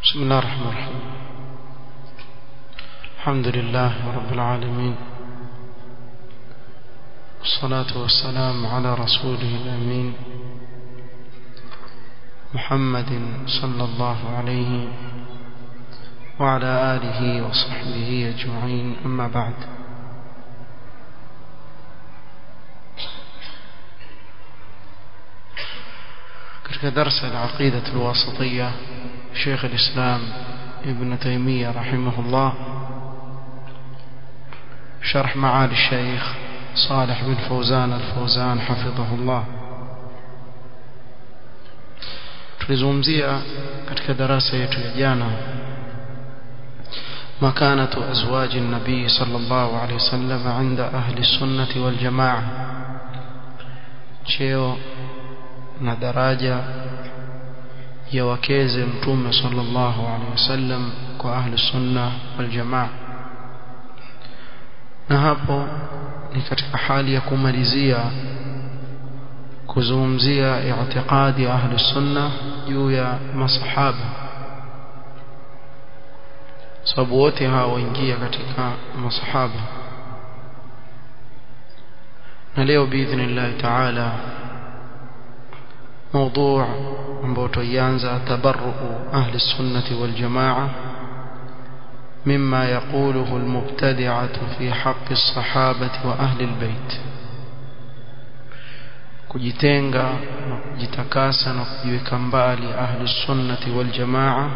بسم الله الرحمن الرحيم الحمد لله رب العالمين والصلاة والسلام على رسوله الأمين محمد صلى الله عليه وعلى آله وصحبه أجمعين أما بعد katika darsa al-aqida al-wasatiyya Sheikh al-Islam Ibn Taymiyyah rahimahullah شرح معالي الشيخ صالح بن فوزان الفوزان حفظه الله tulizungumzia katika darasa yetu ya jana مكانة أزواج النبي صلى الله عليه وسلم عند أهل السنة والجماعة cheo na daraja ya wakeze mtume sallallahu alaihi wasallam kwa ahli sunna wal jamaa na hapo ni katika hali ya kumalizia kuzungumzia i'tiqadi ya ahli sunna juu ya masahaba sababu wote hawa waingia katika masahaba na leo biidhnillah taala موضوع ambao tuianza tabarru ahli sunnati wal jamaa مما يقوله المبتدعة في حق الصحابة وأهل البيت kujitenga na kujitakasa na kujiweka mbali ahli sunnati wal jamaa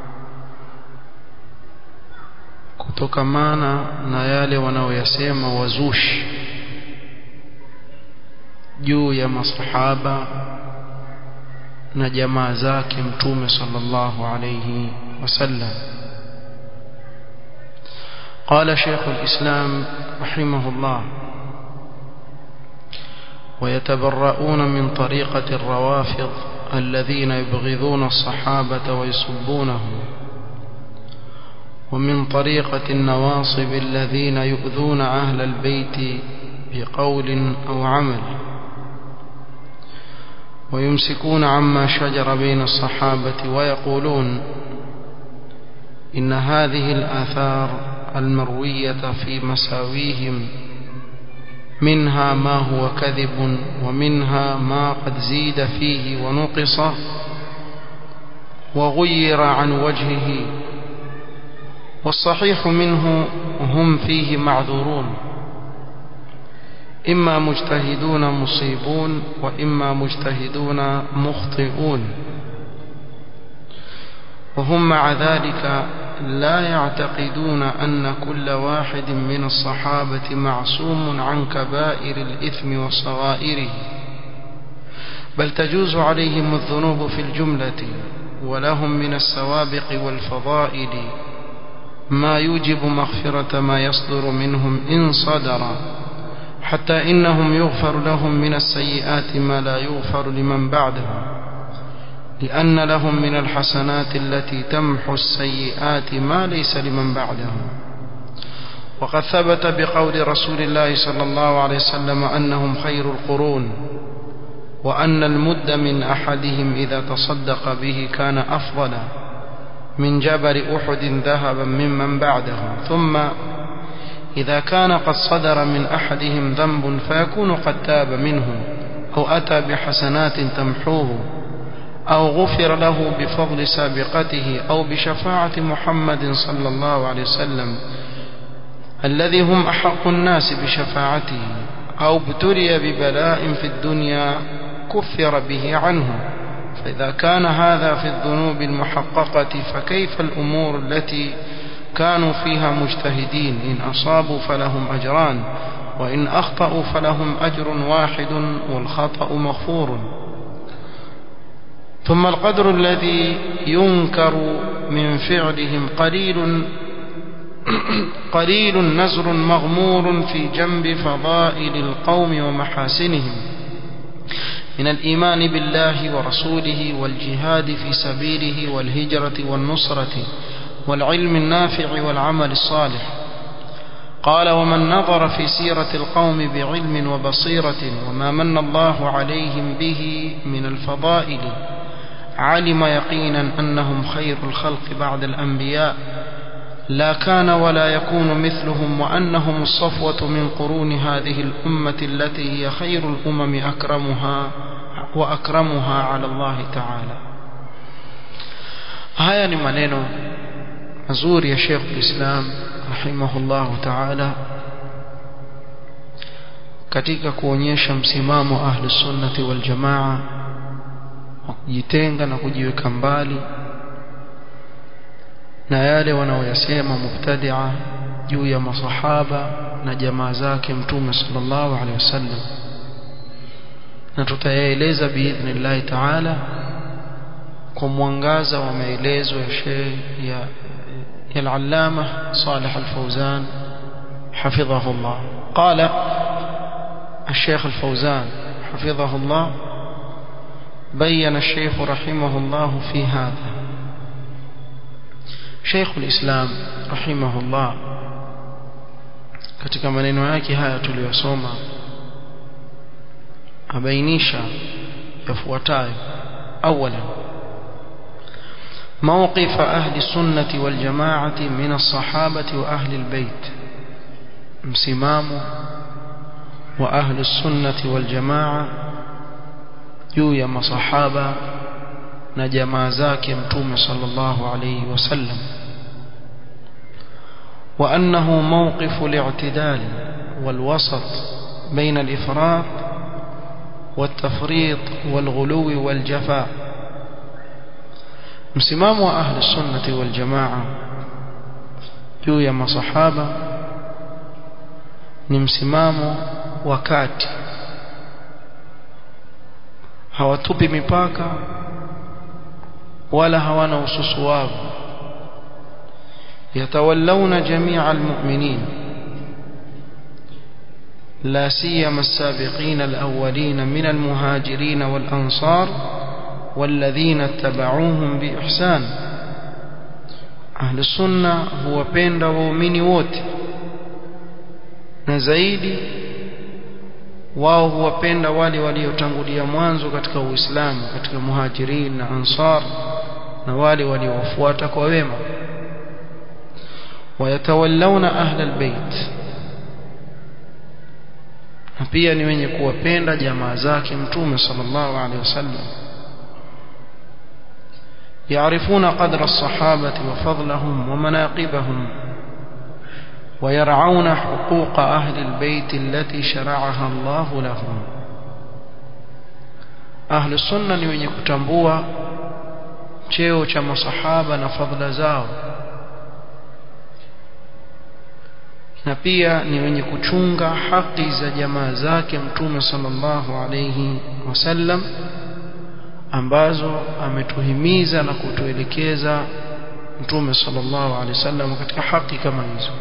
kutokamana na yale wanaoyasema wazushi juu ya masahaba na jamaa zake mtume sallallahu alayhi wasallam قال شيخ الإسلام رحمه الله ويتبرؤون من طريقة الروافض الذين يبغضون الصحابة ويصبونهم ومن طريقة النواصب الذين يؤذون أهل البيت بقول أو عمل ويمسكون عما شجر بين الصحابة ويقولون إن هذه الآثار المروية في مساويهم منها ما هو كذب ومنها ما قد زيد فيه ونقص وغير عن وجهه والصحيح منه هم فيه معذورون إما مجتهدون مصيبون وإما مجتهدون مخطئون وهم مع ذلك لا يعتقدون أن كل واحد من الصحابة معصوم عن كبائر الإثم وصغائره بل تجوز عليهم الذنوب في الجملة ولهم من السوابق والفضائل ما يوجب مغفرة ما يصدر منهم إن صدر حتى إنهم يغفر لهم من السيئات ما لا يغفر لمن بعدهم لأن لهم من الحسنات التي تمحو السيئات ما ليس لمن بعدهم وقد ثبت بقول رسول الله صلى الله عليه وسلم أنهم خير القرون وأن المد من أحدهم إذا تصدق به كان أفضل من جبل أحد ذهبا ممن بعدهم ثم إذا كان قد صدر من أحدهم ذنب فيكون قد تاب منه أو أتى بحسنات تمحوه أو غفر له بفضل سابقته أو بشفاعة محمد صلى الله عليه وسلم الذي هم أحق الناس بشفاعته أو ابتلي ببلاء في الدنيا كفر به عنه فإذا كان هذا في الذنوب المحققة فكيف الأمور التي كانوا فيها مجتهدين إن أصابوا فلهم أجران وإن أخطأوا فلهم أجر واحد والخطأ مغفور ثم القدر الذي ينكر من فعلهم قليل قليل نزر مغمور في جنب فضائل القوم ومحاسنهم من الإيمان بالله ورسوله والجهاد في سبيله والهجرة والنصرة والعلم النافع والعمل الصالح قال ومن نظر في سيرة القوم بعلم وبصيرة وما من الله عليهم به من الفضائل علم يقينا أنهم خير الخلق بعد الأنبياء لا كان ولا يكون مثلهم وأنهم الصفوة من قرون هذه الأمة التي هي خير الأمم أكرمها وأكرمها على الله تعالى haya ni maneno mazuri ya Sheikh Islam rahimahullahu ta'ala katika kuonyesha msimamo ahli sunnati wal jamaa wa kujitenga na kujiweka mbali na yale wanaoyasema mubtadi'a juu ya masahaba na jamaa zake mtume sallallahu alaihi wasallam na tutayaeleza biidhnillah ta'ala kwa mwangaza wa maelezo ya Sheikh ya ya al-Allama Salih al-Fawzan حفظه الله قال الشيخ الفوزان حفظه الله بين الشيخ رحمه الله في هذا شيخ الإسلام رحمه الله katika maneno yake haya tuliyosoma abainisha yafuatayo اولا موقف أهل السنة والجماعة من الصحابة وأهل البيت مسمام وأهل السنة والجماعة جوية مصحابة نجما زاك متوم صلى الله عليه وسلم وأنه موقف الاعتدال والوسط بين الإفراط والتفريط والغلو والجفاء msimamo wa ahli sunnati wal jamaa juu ya masahaba ni msimamo wa kati hawatupi mipaka wala hawana ususuwavu yatawallawna jamia almu'minin لا سيما السابقين الأولين من المهاجرين والأنصار والذين اتبعوهم بإحسان أهل السنة هو بين ومؤمن ووت نزايدي wao huwapenda wale waliotangulia mwanzo katika Uislamu katika muhajirin na ansar na wale waliowafuata kwa wema wayatawallawna ahla albayt na pia ni wenye kuwapenda jamaa zake mtume sallallahu alaihi wasallam يعرفون قدر الصحابة وفضلهم ومناقبهم ويرعون حقوق أهل البيت التي شرعها الله لهم أهل السنة ni wenye kutambua cheo cha masahaba na fadhila zao na pia ni wenye kuchunga haki za jamaa zake mtume sallallahu alayhi wasallam ambazo ametuhimiza na kutuelekeza mtume sallallahu alaihi wasallam katika haki kama hizo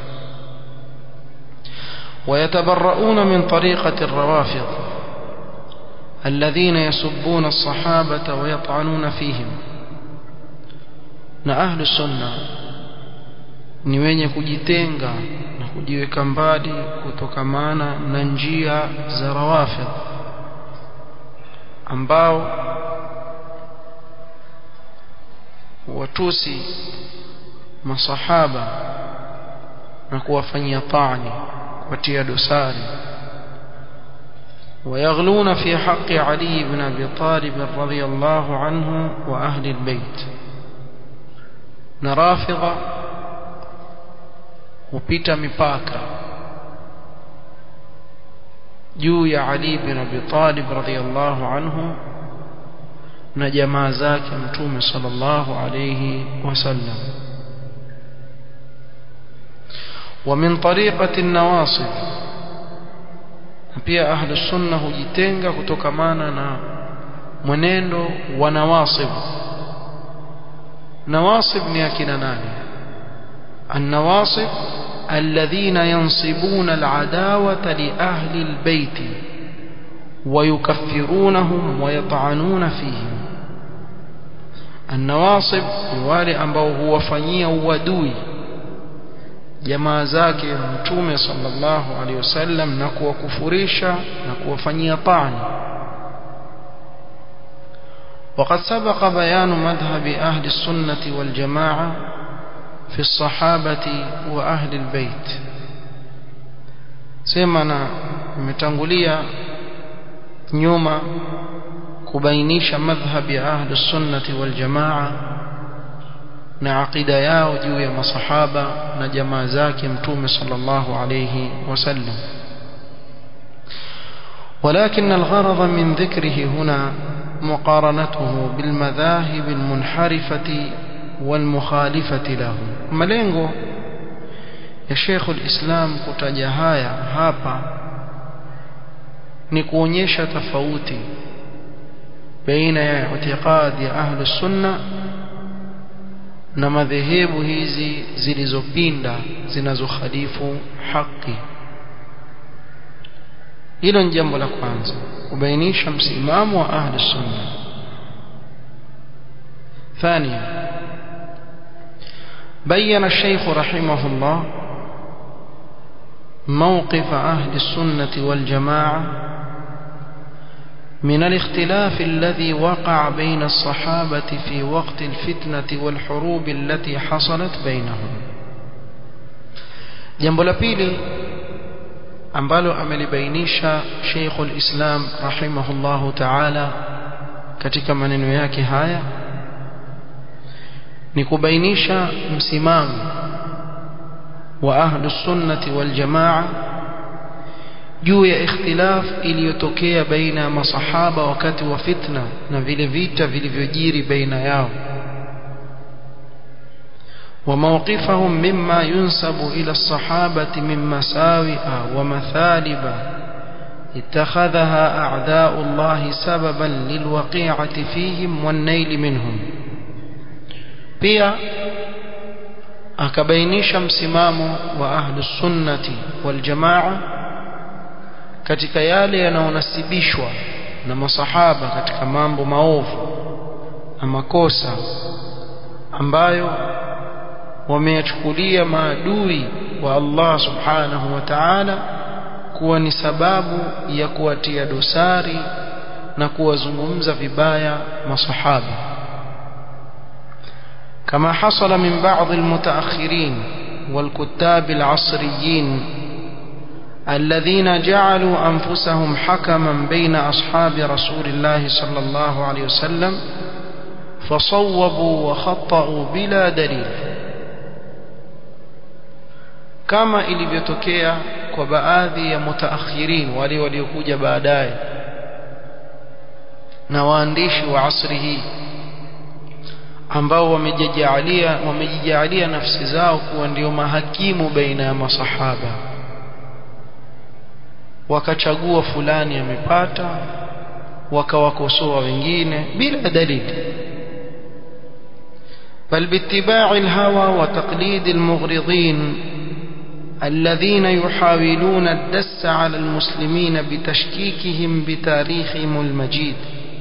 ويتبرؤون من طريقة الروافض الذين يسبون الصحابة ويطعنون فيهم na ahlu sunna ni wenye kujitenga na kujiweka mbali kutokamana na njia za rawafidh ambao watusi masahaba na kuwafanyia taani kuwatia dosari ويغلون في حق علي بن أبي طالب رضي الله عنه وأهل البيت نرافضة وبيت مباكا juu ya Ali bin Abi Talib radhiyallahu anhu na jamaa zake mtume sallallahu alayhi wasallam ومن طريقة النواصب pia ahlu sunna hujitenga kutokamana na mwenendo wa nawasib nawasib ni akina nani النواصب الذين ينصبون العداوة لأهل البيت ويكفرونهم ويطعنون فيهم النواصب wale ambao huwafanyia uadui jamaa zake mtume sallallahu alaihi wasallam na kuwakufurisha na kuwafanyia tani وقد سبق بيان مذهب أهل السنة والجماعة في الصحابة وأهل البيت سيمنا متنقلية نيوما كبينيش مذهب أهل السنة والجماعة na aqida yao juu ya masahaba na jamaa zake mtume sallallahu alayhi wasallam ولكن الغرض من ذكره هنا مقارنته بالمذاهب المنحرفة والمخالفة له malengo ya Sheikh al-Islam kutaja haya hapa ni kuonyesha tofauti baina ya itikadi ya ahli sunna na madhehebu hizi zilizopinda zinazokhalifu haki hilo ni jambo la kwanza kubainisha msimamo wa ahli sunna ثانيا بين الشيخ رحمه الله موقف أهل السنة والجماعة من الاختلاف الذي وقع بين الصحابة في وقت الفتنة والحروب التي حصلت بينهم jambo la pili ambalo amelibainisha Sheikhul Islam rahimahullahu ta'ala katika maneno yake haya ni kubainisha msimamo wa ahlus sunnati wal jamaa juu ya ikhtilaf iliyotokea baina ya masahaba wakati wa fitna na vile vita vilivyojiri baina yao وموقفهم مما ينسب إلى الصحابة من مساوئ ومثالب اتخذها أعداء الله سببا للوقيعة فيهم والنيل منهم pia akabainisha msimamo wa ahlu sunnati wal jamaa katika yale yanayonasibishwa na masahaba katika mambo maovu na makosa ambayo wameyachukulia maadui wa Allah subhanahu wa ta'ala kuwa ni sababu ya kuwatia dosari na kuwazungumza vibaya masahaba كما حصل من بعض المتأخرين والكتاب العصريين الذين جعلوا أنفسهم حكما بين أصحاب رسول الله صلى الله عليه وسلم فصوبوا وخطأوا بلا دليل كما ilivyotokea kwa baadhi ya mutaakhirin wale waliokuja baadaye na waandishi wa asri hii ambao wamejijalia wamejijalia nafsi zao kuwa ndio mahakimu baina ya masahaba wakachagua fulani amepata wakawakosoa wengine bila dalili بل باتباع الهوى وتقليد المغرضين الذين يحاولون الدس على المسلمين بتشكيكهم بتاريخهم المجيد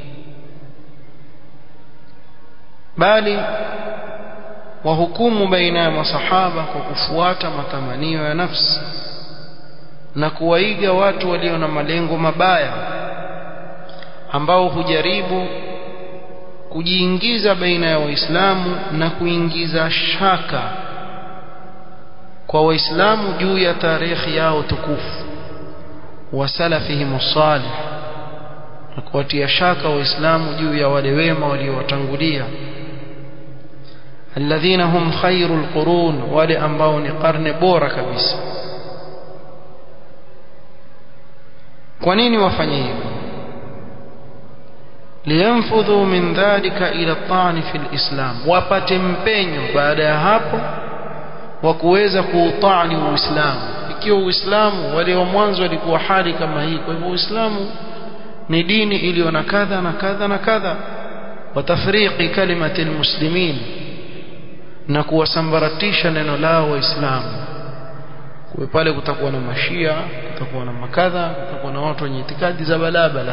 bali wahukumu baina ya masahaba kwa kufuata matamanio ya nafsi na kuwaiga watu walio na malengo mabaya ambao hujaribu kujiingiza baina ya waislamu na kuingiza shaka kwa waislamu juu ya tarehe yao tukufu wa salafihim salih na kuwatia shaka waislamu juu ya wale wema waliowatangulia alladhina hum khairul qurun wale ambao ni karne bora kabisa kwa nini wafanye hivyo liyanfudhu min dhalika ila at-ta'n fi al-islam wapate mpenyo baada ya hapo wa kuweza kuutani uislamu ikiwa uislamu wale wa mwanzo walikuwa hali kama hii kwa hivyo uislamu ni dini iliyo na kadha na kadha na kadha watafriqi kalimati almuslimin na kuwasambaratisha neno lao waislamu kwa pale kutakuwa na mashia kutakuwa na makadha kutakuwa na watu wenye itikadi za balabala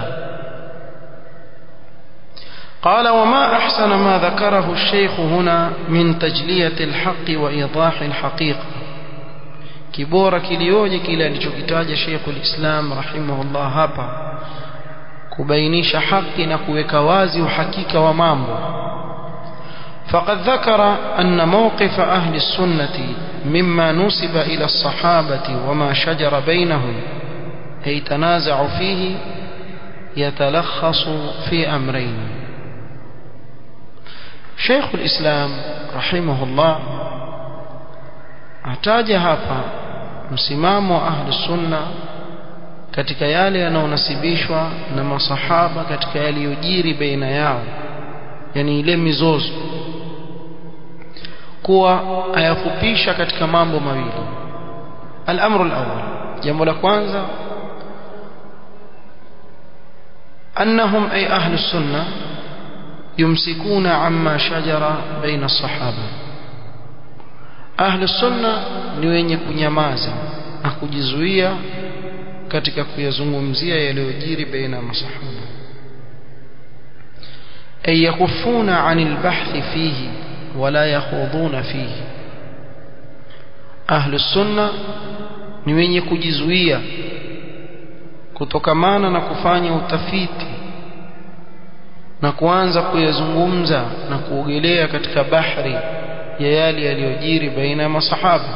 قال وما أحسن ما ذكره الشيخ هنا من تجلية الحق وإيضاح الحقيقة كبورة كليوجي كلا لجوكتاج شيخ الإسلام رحمه الله هابا kubainisha haki na kuweka wazi uhakika wa mambo فقد ذكر أن موقف أهل السنة مما نسب إلى الصحابة وما شجر بينهم أي تنازع فيه يتلخص في أمرين شيخ الإسلام رحمه الله ataja hapa msimamo wa ahli sunna katika yale yanayonasibishwa na masahaba katika yaliyojiri baina yao yani ile mizozo kuwa ayafupisha katika mambo mawili al-amru al-awwal jambo la kwanza أنهم أي أهل السنة يمسكون عما شجر بين الصحابة أهل السنة ni wenye kunyamaza na kujizuia katika kuyazungumzia yaliyojiri baina ya masahaba ay yakufuna anil bahthi fihi wala yakhuduna fihi ahlu sunna ni wenye kujizuia kutokamana na kufanya utafiti na kuanza kuyazungumza na kuogelea katika bahari ya yale yaliyojiri baina ya masahaba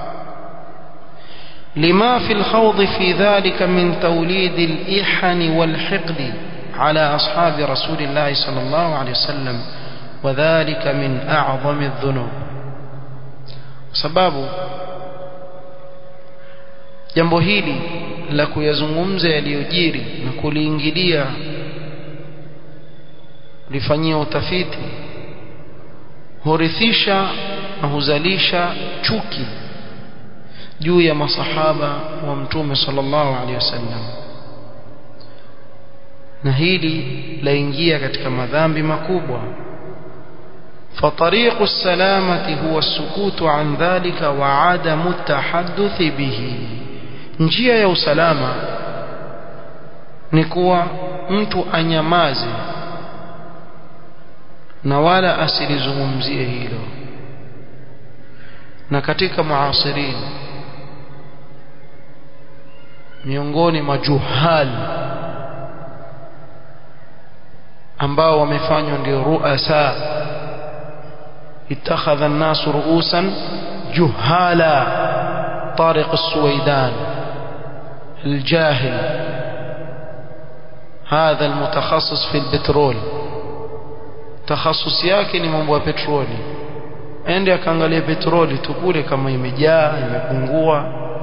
لما في الخوض في ذلك من توليد الإحن والحقد على أصحاب رسول الله صلى الله عليه وسلم وذلك من أعظم الذنوب سباب jambo hili la kuyazungumza yaliyojiri na kuliingilia lifanyia utafiti hurithisha na huzalisha chuki juu ya masahaba wa mtume sallallahu alaihi wasallam na hili laingia katika madhambi makubwa فطريق السلامة هو السكوت عن ذلك وعدم التحدث به njia ya usalama ni kuwa mtu anyamaze na wala asilizungumzie hilo na katika muasirin miongoni mwa juhal ambao wamefanywa ndio ruasa ittakhadha an-nas ru'usan juhala طارق السويدان الجاهل هذا المتخصص في البترول تخصص yake ni mambo ya petroli ende akaangalia petroli tu kule kama imejaa imepungua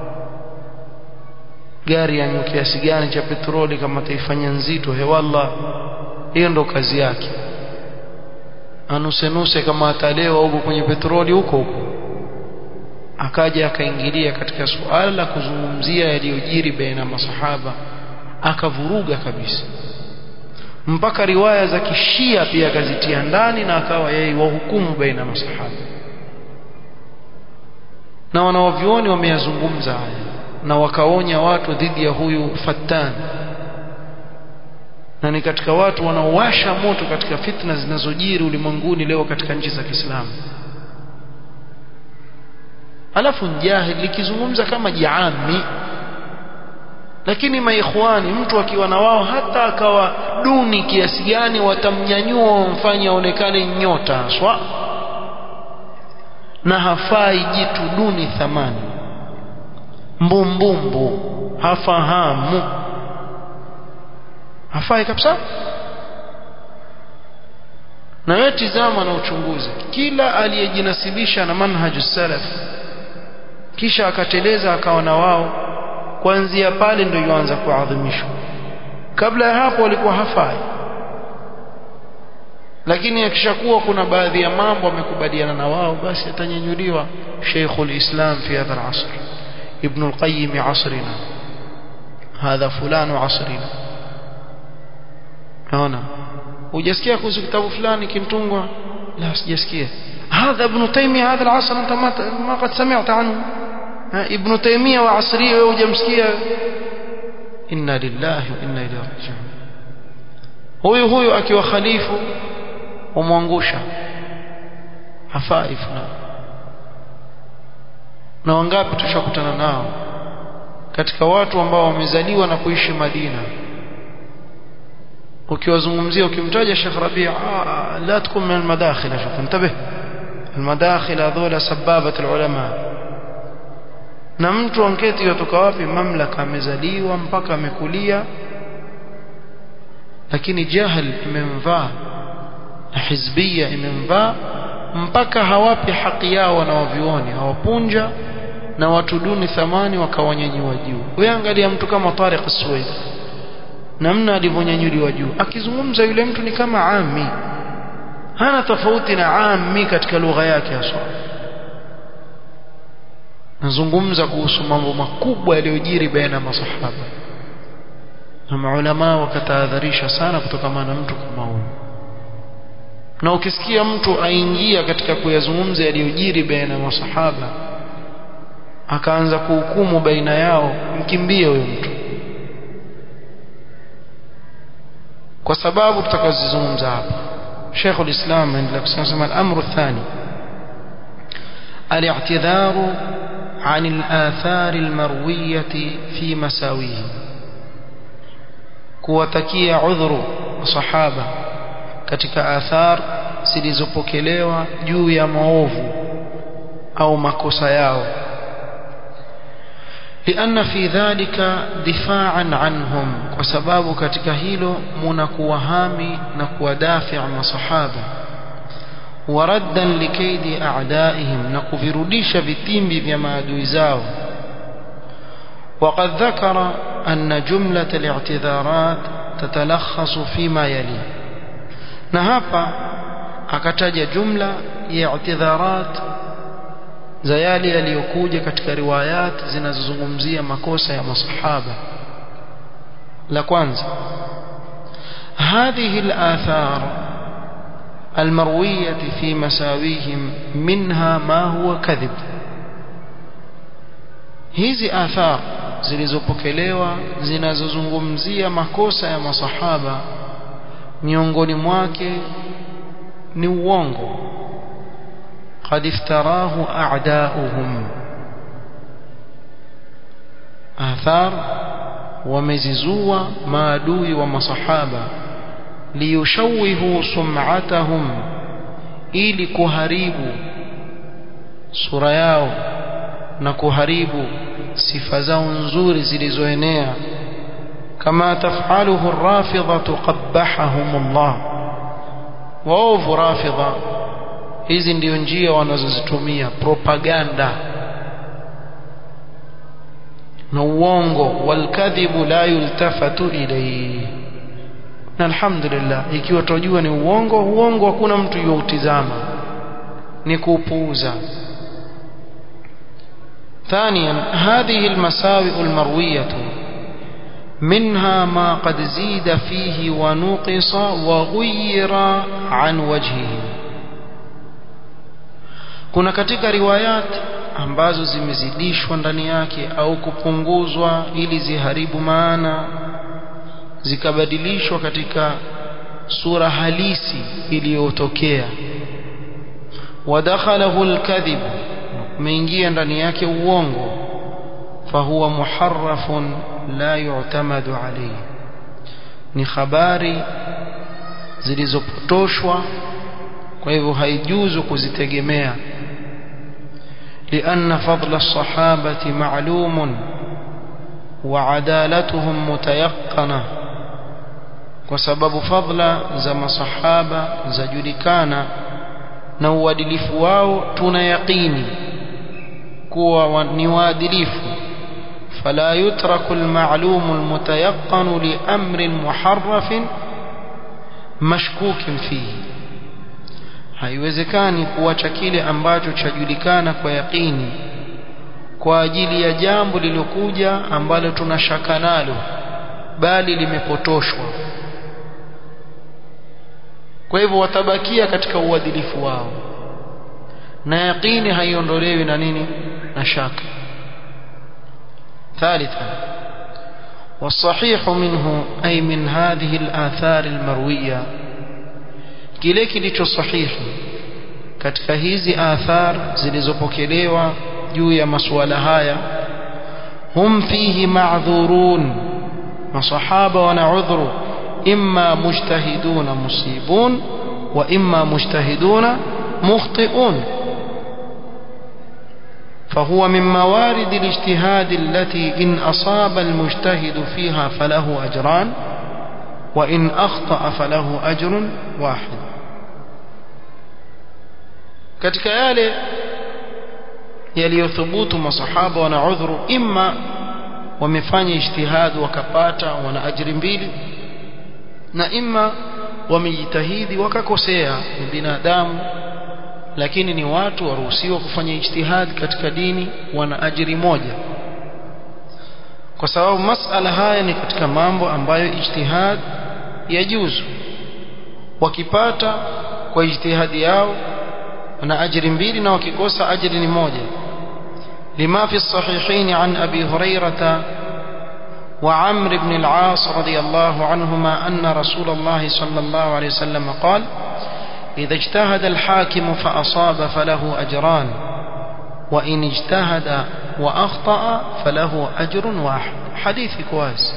gari ya kiasi gani cha petroli kama taifanya nzito hewalla hiyo ndo kazi yake anusenuse kama atalewa huko kwenye petroli huko huko akaja akaingilia katika suala la kuzungumzia yaliyojiri baina masahaba akavuruga kabisa mpaka riwaya za kishia pia akazitia ndani na akawa yeye wahukumu baina masahaba na wanawavyuoni wameyazungumza haya na wakaonya watu dhidi ya huyu fattan na ni katika watu wanaowasha moto katika fitna zinazojiri ulimwenguni leo katika nchi za Kiislamu alafu njahil likizungumza kama jiami lakini maikhwani mtu akiwa na wao hata akawa duni kiasi gani watamnyanyua wamfanye aonekane nyota swa na hafai jitu duni thamani mbumbumbu hafahamu hafai kabisa na wewe tizama na uchunguze kila aliyejinasibisha na manhaju salaf kisha akateleza akawa na wao kuanzia pale ndio yuanza kuadhimishwa kabla ya hapo walikuwa hafai lakini akishakuwa kuna baadhi ya mambo amekubaliana na wao basi atanyanyuliwa Sheikhul Islam fi hadha al-asr Ibn al-Qayyim asrina hadha fulanu asrina naona hujasikia kuhusu kitabu fulani kimtungwa la sijasikia هذا ابن تيمية هذا العصر أنت ما ما قد سمعت عنه ابن تيمية وعصرية وجمسكية إنا لله وإنا إليه راجعون huyu huyu akiwa khalifu umwangusha hafai fulani na wangapi tushakutana nao katika watu ambao wamezaliwa na kuishi Madina ukiwazungumzia ukimtaja Sheikh Rabi' ah, la tukun min almadakhil shuf intabih almadakhil hadhola sababat alulama na mtu anketi yotoka wapi mamlaka amezaliwa mpaka amekulia lakini jahil imemvaa na hizbia imemvaa mpaka hawapi haki yao wanaovioni hawapunja na watu duni thamani wakawanyanyua juu wewe angalia mtu kama Tariq Suwaid namna alivyonyanyuliwa juu akizungumza yule mtu ni kama ami hana tofauti na ami katika lugha yake haswa nazungumza kuhusu mambo makubwa yaliyojiri baina ya masahaba na maulama wakatahadharisha sana kutokana na mtu kama huyo na ukisikia mtu aingia katika kuyazungumza yaliyojiri baina ya masahaba akaanza kuhukumu baina yao mkimbie huyo mtu kwa sababu tutakazozungumza hapa Sheikh ulislam anaendelea kusema al-amru athani al-i'tidhar عن الآثار المروية في مساويه kuwatakia udhuru sahaba katika athar zilizopokelewa juu ya maovu au makosa yao لأن في ذلك دفاعا عنهم وسباب katika hilo mnakuwahami na kuwadafia masahaba وردا لكيد أعدائهم نكفروديش vitimbi vya maadui zao وقد ذكر أن جملة الاعتذارات تتلخص فيما يلي نهابا akataja jumla ya i'tidharat za yale yaliyokuja katika riwayat zinazozungumzia makosa ya masahaba la kwanza هذه الآثار المروية في مساويهم منها ما هو كذب hizi athar zilizopokelewa zinazozungumzia makosa ya masahaba miongoni mwake ni uongo qad iftarahu a'da'uhum athar wamezizua maadui wa masahaba liyushawihu sum'atahum ili kuharibu sura yao na kuharibu sifa zao nzuri zilizoenea kama tafaluhu rafidhatu qabbahahum Allah waovu rafidha hizi ndio njia wanazozitumia propaganda na uongo walkadhibu la yultafatu ilayhi na alhamdulillah ikiwa tunajua ni uongo uongo hakuna mtu youtizama ni kuupuuza ثانيا هذه المساوئ المروية منها ما قد زيد فيه ونقص وغير عن وجهه kuna katika riwayat ambazo zimezidishwa ndani yake au kupunguzwa ili ziharibu maana zikabadilishwa katika sura halisi iliyotokea wadakhalahu alkadhib umeingia ndani yake uongo fahuwa muharrafun la yu'tamadu alayhi ni habari zilizopotoshwa kwa hivyo haijuzu kuzitegemea لأن فضل الصحابة معلوم وعدالتهم متيقنة وسبب فضل زم صحابة زجلكانا na uadilifu wao tuna yaqini kuwa ni waadilifu fala yutraku alma'lum almutayaqqan li amrin muharraf mashkukin fihi haiwezekani kuacha kile ambacho chajulikana kwa yaqini kwa ajili ya jambo lilokuja ambalo tunashaka nalo bali limepotoshwa kwa hivyo watabakia katika uadilifu wao na yaqini haiondolewi na nini na shaka ثالثا والصحيح منه أي من هذه الآثار المروية kile kilicho sahihi katika hizi athar zilizopokelewa juu ya masuala haya hum fihi ma'dhurun masahaba wana udhuru imma mujtahiduna musibun wa imma mujtahiduna mukhti'un فهو من موارد الاجتهاد التي إن أصاب المجتهد فيها فله أجران وإن أخطأ فله أجر واحد katika yale yaliyothubutu masahaba wana udhuru imma wamefanya ijtihad wakapata wana ajiri mbili na imma wamejitahidi wakakosea ni binadamu lakini ni watu waruhusiwa kufanya ijtihad katika dini wana ajiri moja kwa sababu masala haya ni katika mambo ambayo ijtihad yajuzu wakipata kwa ijtihadi yao wana ajiri mbili na wakikosa ajiri ni moja لما في الصحيحين عن أبي هريرة وعمر بن العاص رضي الله عنهما أن رسول الله صلى الله عليه وسلم قال إذا اجتهد الحاكم فأصاب فله أجران وإن اجتهد وأخطأ فله أجر واحد حديث كواز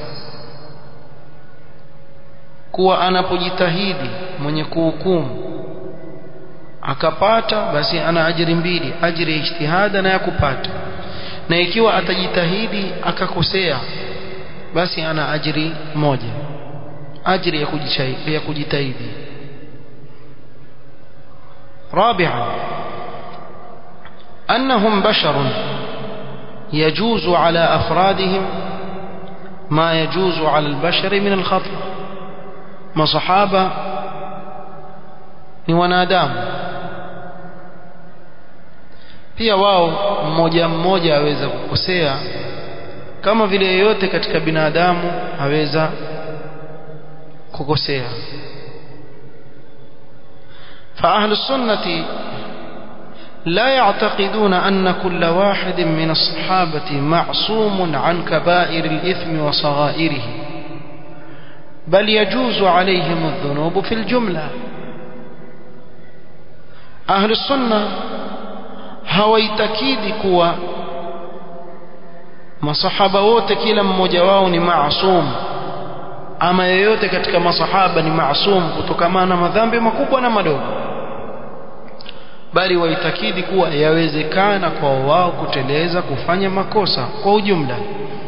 kuwa anapojitahidi mwenye kuhukumu akapata basi ana ajiri mbili ajiri ya ijtihada na ya kupata na ikiwa atajitahidi akakosea basi ana ajiri moja ajiri ya kujitahidi, ya kujitahidi. رابعا أنهم بشر يجوز على أفرادهم ما يجوز على البشر من الخطأ ما صحابة ni wanadamu pia wao mmoja mmoja aweza kukosea kama vile yeyote katika binadamu aweza kukosea فأهل السنة لا يعتقدون أن كل واحد من الصحابة معصوم عن كبائر الإثم وصغائره بل يجوز عليهم الذنوب في الجملة أهل السنة hawaitakidi kuwa masahaba wote kila mmoja wao ni maasum ama yeyote katika masahaba ni maasum kutokamana na madhambi makubwa na madogo bali waitakidi kuwa yawezekana kwa wao kuteleza kufanya makosa kwa ujumla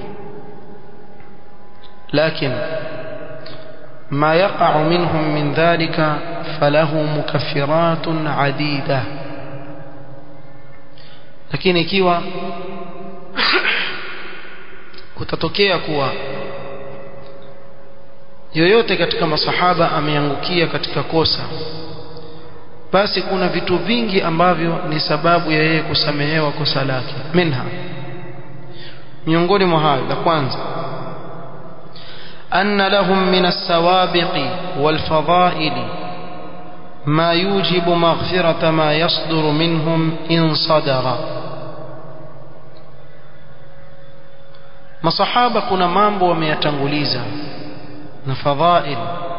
lakini ما يقع منهم من ذلك فله مكفرات عديدة lakini ikiwa kutatokea kuwa yoyote katika masahaba ameangukia katika kosa basi kuna vitu vingi ambavyo ni sababu ya yeye kusamehewa kosa lake minha miongoni mwa hayo la kwanza أن لهم من السوابق والفضائل ما يوجب مغفرة ما يصدر منهم إن صدر masahaba kuna mambo wameyatanguliza na fadhail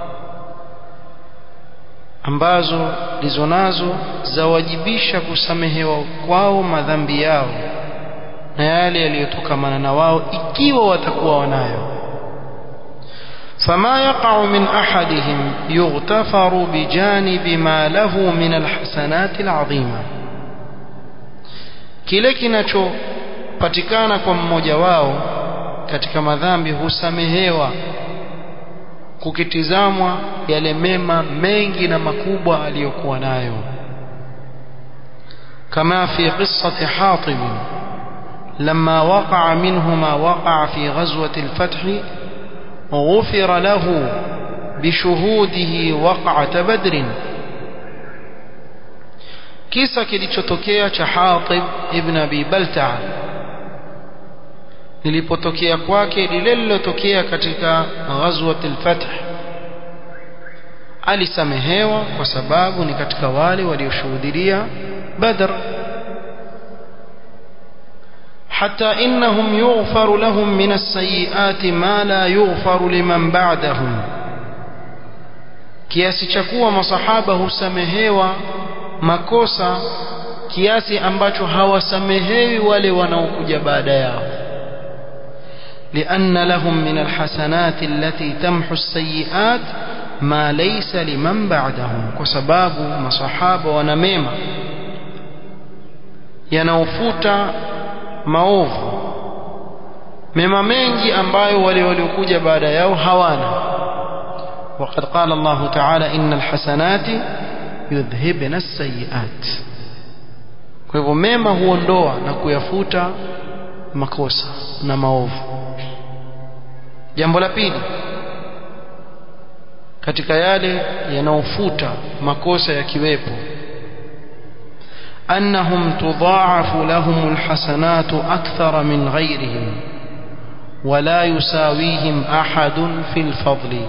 ambazo lizo nazo zawajibisha kusamehewa kwao madhambi yao na yale yaliyotokamana na wao ikiwa watakuwa wanayo فما يقع من أحدهم يغتفر بجانب ما له من الحسنات العظيمة kile kinachopatikana kwa mmoja wao katika madhambi husamehewa kukitizamwa yale mema mengi na makubwa aliyokuwa nayo kama fi qissati hatib لما وقع منه ما وقع في غزوة الفتح غفر له بشهوده وقعة بدر kisa kilichotokea cha Hatib ibn Abi Balta'a lilipotokea kwake lile lilotokea katika ghazwat al-Fath alisamehewa kwa sababu ni katika wale walioshuhudia Badr حتى إنهم يغفر لهم من السيئات ما لا يغفر لمن بعدهم kiasi cha kuwa masahaba husamehewa makosa kiasi ambacho hawasamehewi wale wanaokuja baada yao لأن لهم من الحسنات التي تمحو السيئات ما ليس لمن بعدهم وسباب مصحابة ونميمة yanaofuta maovu mema mengi ambayo wale waliokuja baada yao hawana وقد قال الله تعالى إن الحسنات يذهبن السيئات kwa hivyo mema huondoa na kuyafuta makosa na maovu jambo la pili katika yale yanaofuta makosa yakiwepo أنهم تضاعف لهم الحسنات أكثر من غيرهم ولا يساويهم أحد في الفضل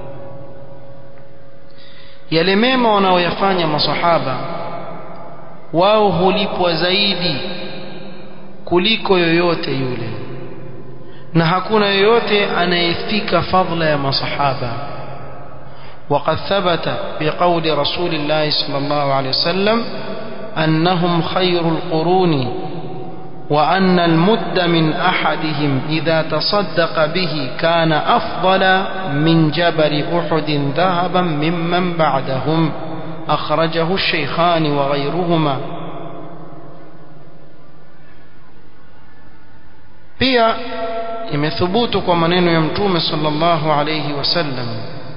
yale mema wanaoyafanya masahaba wao hulipwa zaidi kuliko yoyote yule na hakuna yoyote anayefika fadla ya masahaba وقد ثبت بقول رسول الله صلى الله عليه وسلم أنهم خير القرون وأن المد من أحدهم إذا تصدق به كان أفضل من جبل أحد ذهبا ممن بعدهم أخرجه الشيخان وغيرهما pia imethubutu kwa maneno ya mtume sallallahu alayhi wasallam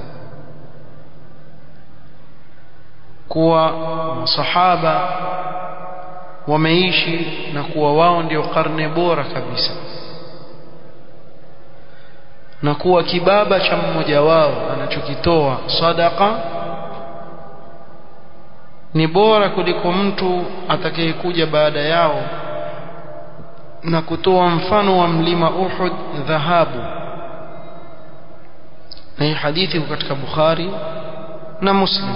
kuwa masahaba wameishi na kuwa wao ndio karne bora kabisa na kuwa kibaba cha mmoja wao anachokitoa sadaka ni bora kuliko mtu atakayekuja baada yao na kutoa mfano wa mlima Uhud dhahabu na hii hadithi katika Bukhari na Muslim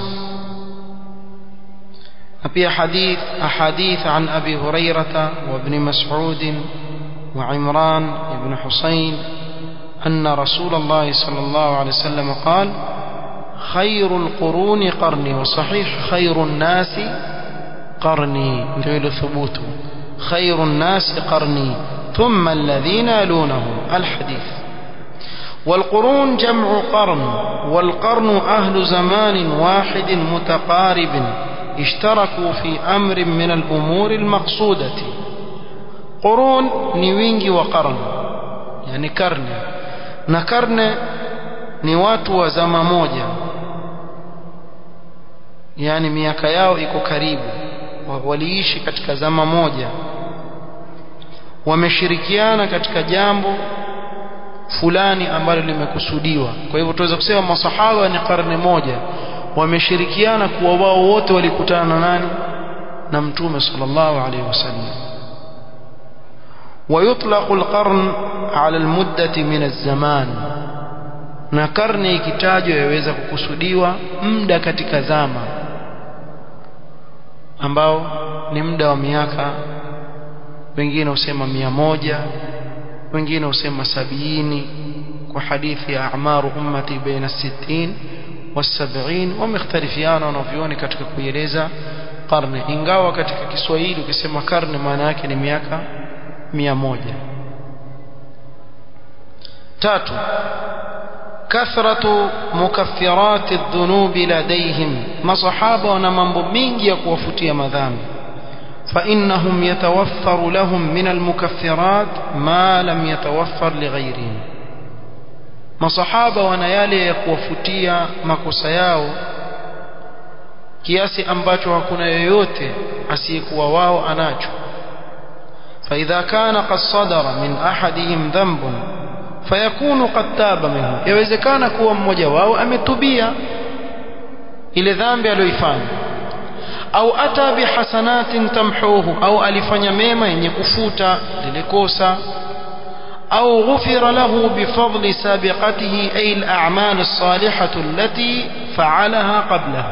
في حديث أحاديث عن أبي هريرة وابن مسعود وعمران بن حسين أن رسول الله صلى الله عليه وسلم قال خير القرون قرني وصحيح خير الناس قرني جيل ثبوت خير الناس قرني ثم الذين يلونهم الحديث والقرون جمع قرن والقرن أهل زمان واحد متقارب اشتركوا في أمر من الأمور المقصودة قرون نيوينجي وقرن يعني كرن نكرن ni watu wa zama moja yani miaka yao iko karibu waliishi katika zama moja wameshirikiana katika jambo fulani ambalo limekusudiwa kwa hivyo tuweza kusema masahaba ni karne moja wameshirikiana kuwa wao wote walikutana na nani na mtume sallallahu alaihi wasallam ويطلق القرن على المدة من الزمان na karne ikitajwa yaweza kukusudiwa muda katika zama ambao ni muda wa miaka wengine husema mia moja wengine husema sabiini kwa hadithi ya amaru ummati baina sittin والسبعين ومختلفيان wanavyoni katika kueleza karne ingawa katika Kiswahili ukisema karne maana yake ni miaka mia moja tatu kathratu mukaffirat adh-dhunub ladayhim masahaba wana mambo mingi ya kuwafutia madhambi فإنهم يتوفر لهم من المكفرات ما لم يتوفر لغيرهم masahaba wana yale ya kuwafutia makosa yao kiasi ambacho hakuna yoyote asiyekuwa wao anacho فإذا كان قد صدر من أحدهم ذنب فيكون قد تاب منه يوezekana kuwa mmoja wao ametubia ile dhambi aliyoifanya au ata bihasanatin tamhuhu au alifanya mema yenye kufuta lile kosa أو غفر له بفضل سابقته أي الأعمال الصالحة التي فعلها قبله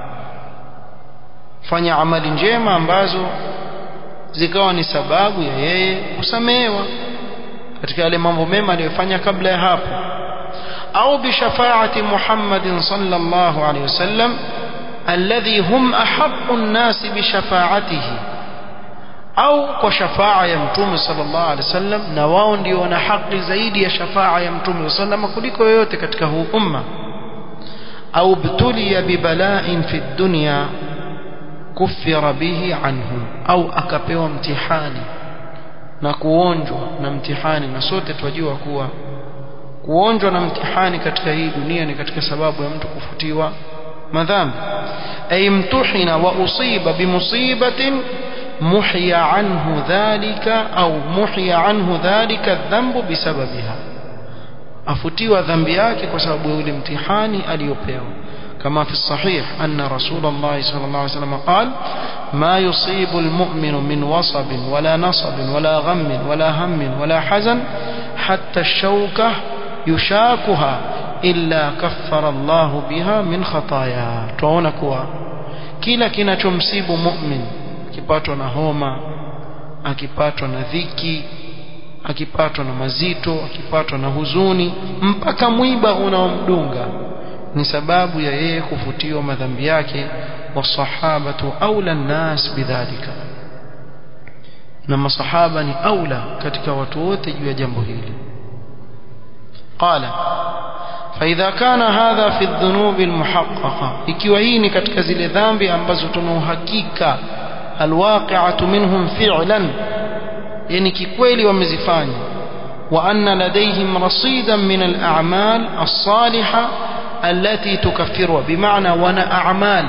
fanya amali njema ambazo zikawa ni sababu ya yeye kusamehewa katika yale mambo mema aliyofanya kabla ya hapo au bishafaati Muhammadin sallallahu alaihi wasallam alladhi hum ahaqqu an-nas bishafaatihi au kwa shafaa ya mtume sallallahu alaihi wasallam na wao ndio wana haki zaidi ya shafaa ya mtume sallallahu kuliko yoyote katika huu umma au btuliya bibala'in fi dunya kufira bihi anhu au akapewa mtihani na kuonjwa na mtihani na sote twajua kuwa kuonjwa na mtihani katika hii dunia ni katika sababu ya mtu kufutiwa madhambi ay mtuhina wa usiba bimusibatin muhya anhu dhalika au muhya anhu dhalika dhanbu bisababiha afutiwa dhambi yake kwa sababu ya ule mtihani aliyopewa كما في الصحيح أن رسول الله صلى الله عليه وسلم قال ما يصيب المؤمن من وصب ولا نصب ولا غم ولا هم ولا حزن حتى الشوكة يشاكها إلا كفر الله بها من خطايا تونكوا kila kinachomsibu mu'min akipatwa na homa akipatwa na dhiki akipatwa na mazito akipatwa na huzuni mpaka mwiba unaomdunga ni sababu ya yeye kufutiwa madhambi yake wasahabatu aula nnas bidhalika na masahaba ni aula katika watu wote juu ya jambo hili qala فإذا كان هذا في الذنوب المحققة ikiwa hii ni katika zile dhambi ambazo tuna uhakika alwaqi'atu minhum fi'lan yani kikweli wamezifanya wa anna ladayhim rasidan min al-a'mal as-salihah التي تكفرها بمعنى وانا اعمال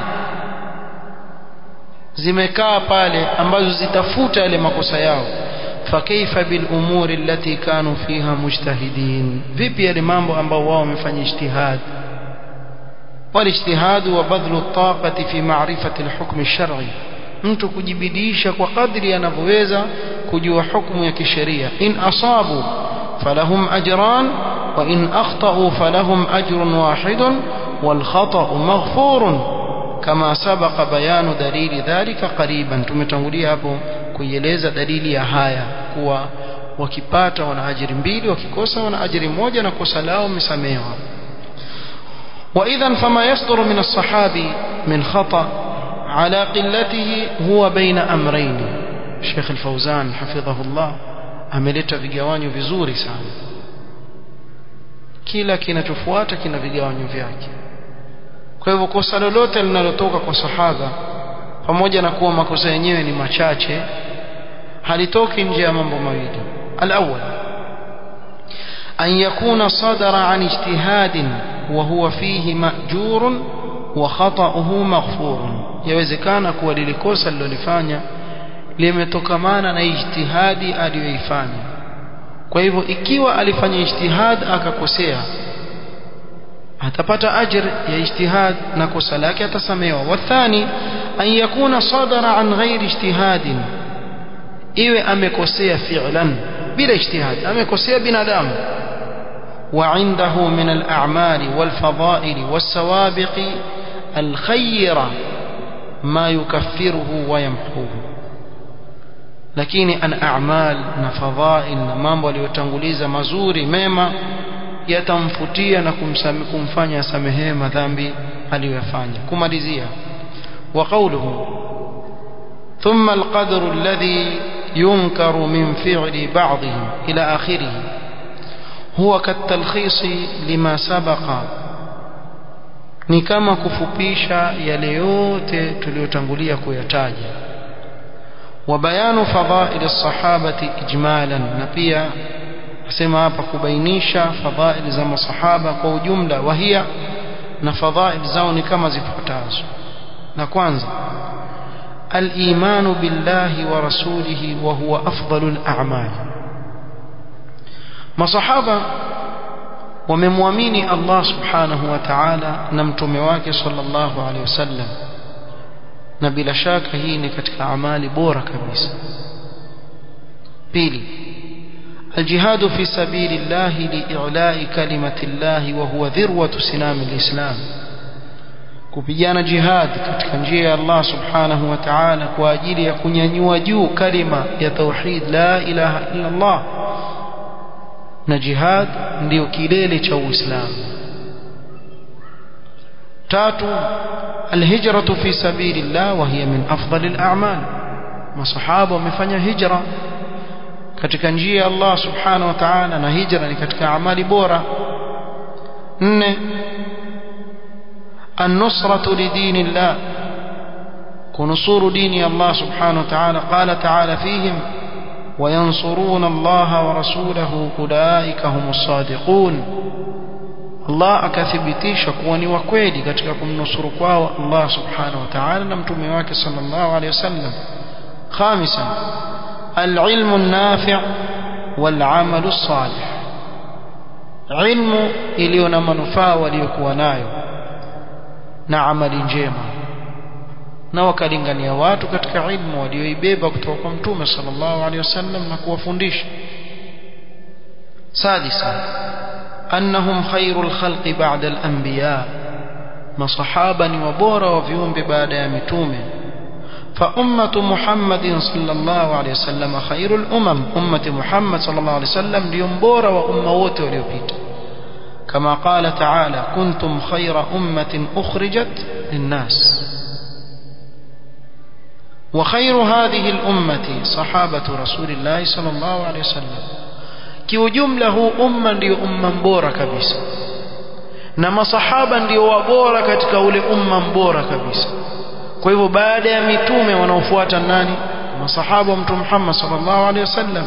zimekaa pale ambazo zitafuta yale makosa yao fakaifa bil umuri allati kanu fiha mujtahidin vipi yale mambo ambao wao wamefanya ijtihad والاجتهاد وبذل الطاقة في معرفة الحكم الشرعي mtu kujibidisha kwa kadri anavyoweza kujua hukumu ya kisheria in asabu falahum ajran وإن أخطأوا فلهم أجر واحد والخطأ مغفور كما سبق بيان دليل ذلك قريبا tumetangulia hapo kuieleza dalili ya haya kuwa wakipata wana ajiri mbili wakikosa wana ajiri moja na kosa lao msamehewa وإذا فما يصدر من الصحابي من خطأ على قلته هو بين أمرين شيخ الفوزان حفظه الله ameleta vigawanyo vizuri sana kila kinachofuata kina vigawanyo vyake kwa hivyo kosa lolote linalotoka kwa sahaba pamoja na kuwa makosa yenyewe ni machache halitoki nje ya mambo mawili alawwal an yakuna sadara an ijtihadin wa huwa fihi ma'jurun wa khata'uhu maghfurun yawezekana kuwa lile kosa lilolifanya limetokamana na ijtihadi aliyoifanya kwa hivyo ikiwa alifanya ijtihad akakosea atapata ajr ya ijtihad na kosa lake atasamehewa wathani an yakuna sadara an ghairi ijtihadin iwe amekosea fi'lan bila ijtihad amekosea binadamu وعنده من الأعمال والفضائل والسوابق الخيرة ما يكفره ويمحوه lakini an a'mal na fadhail na mambo aliyotanguliza mazuri mema yatamfutia na kumsame, kumfanya asamehewe madhambi aliyoyafanya kumalizia wa qawluhu thumma alqadru alladhi yunkaru min fi'li ba'dihim ila akhirih huwa katalkhis lima sabaqa ni kama kufupisha yale yote tuliyotangulia kuyataja وبيان فضائل الصحابة إجمالا نبيا أسمى hapa kubainisha fadhail za masahaba kwa ujumla wahia na fadhail zao ni kama zifuatazo na kwanza الإيمان بالله ورسوله وهو أفضل الأعمال masahaba wamemwamini Allah subhanahu wa ta'ala na mtume wake sallallahu alaihi wasallam na bila shaka hii ni katika amali bora kabisa pili الجهاد في سبيل الله لإعلاء كلمة الله وهو ذروة سنام الإسلام kupigana jihad katika njia ya Allah subhanahu wa ta'ala kwa ajili ya kunyanyua juu kalima ya tauhid la ilaha illa Allah na jihad ndio kilele cha Uislamu tatu الهجرة في سبيل الله وهي من أفضل الأعمال masahaba wamefanya hijra katika njia ya Allah subhanahu wa ta'ala na hijra ni katika amali bora nne النصرة لدين الله كنصور دين الله سبحانه وتعالى قال تعالى فيهم وينصرون الله ورسوله أولئك هم الصادقون Allah akathibitisha kuwa ni wa kweli katika kumnusuru kwao Allah subhanahu wa ta'ala na mtume wake sallallahu alayhi wasallam khamisan العلم النافع والعمل الصالح ilmu iliyo na manufaa waliokuwa nayo na amali njema na wakalingania watu katika ilmu walioibeba kutoka kwa mtume sallallahu alaihi wasallam na kuwafundisha sadisa annahum khairul khalqi ba'da al-anbiya masahaba ni wabora wa viumbe baada ya mitume فأمة محمد صلى الله عليه وسلم خير الأمم أمة محمد صلى الله عليه وسلم لينبور وأموت وليبيت كما قال تعالى كنتم خير أمة أخرجت للناس وخير هذه الأمة صحابة رسول الله صلى الله عليه وسلم kiujumla umma ndio umma mbora kabisa na masahaba ndio wabora katika ule umma mbora kabisa kwa hivyo baada ya mitume wanaofuata nani masahaba wa mtume Muhammad sallallahu alaihi wasallam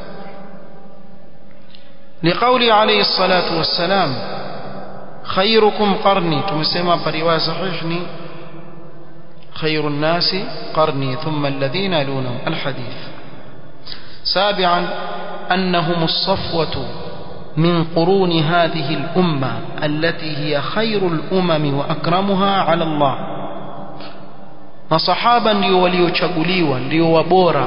لقول عليه الصلاة والسلام خيركم قرني تمسما برواية صحيحني خير الناس قرني ثم الذين يلونهم الحديث سابعا أنهم الصفوة من قرون هذه الأمة التي هي خير الأمم وأكرمها على الله masahaba ndio waliochaguliwa ndio wabora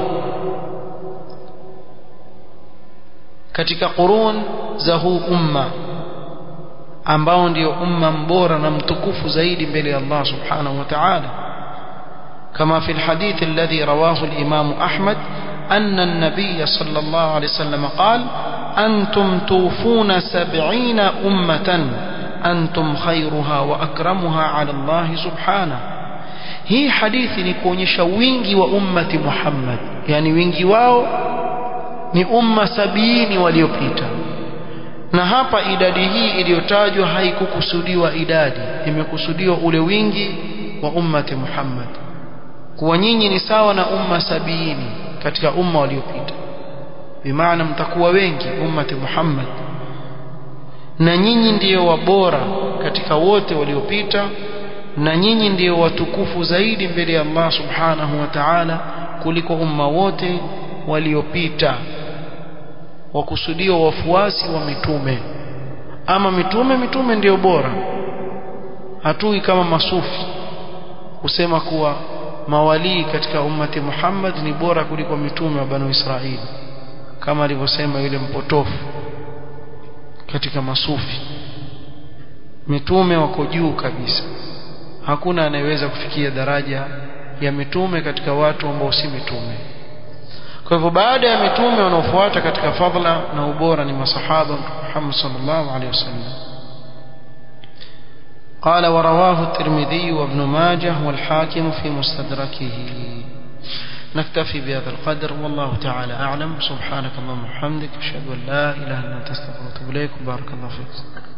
katika qurun za huu umma ambao ndio umma mbora na mtukufu zaidi mbele ya Allah subhanahu wa ta'ala كما في الحديث الذي رواه الإمام أحمد أن النبي صلى الله عليه وسلم قال أنتم توفون سبعين أمة أنتم خيرها وأكرمها على الله سبحانه hii hadithi ni kuonyesha wingi wa ummati Muhammad yani wingi wao ni umma sabini waliopita na hapa idadi hii iliyotajwa haikukusudiwa idadi imekusudiwa ule wingi wa ummati Muhammad kuwa nyinyi ni sawa na umma sabini katika umma waliopita bimaana mtakuwa wengi ummati Muhammad na nyinyi ndiyo wabora katika wote waliopita na nyinyi ndio watukufu zaidi mbele ya Allah subhanahu wa ta'ala kuliko umma wote waliopita wakusudiwa wafuasi wa mitume ama mitume mitume ndio bora hatui kama masufi kusema kuwa mawalii katika ummati Muhammad ni bora kuliko mitume wa Banu Israili kama alivyosema yule mpotofu katika masufi mitume wako juu kabisa hakuna anayeweza kufikia daraja ya mitume katika watu ambao si mitume kwa hivyo baada ya mitume wanaofuata katika fadhila na ubora ni masahaba Muhammad sallallahu alaihi wasallam قال ورواه الترمذي وابن ماجه والحاكم في مستدركه نكتفي بهذا القدر والله تعالى أعلم سبحانك اللهم وبحمدك أشهد أن لا إله إلا أنت أستغفرك وأتوب إليك بارك الله فيك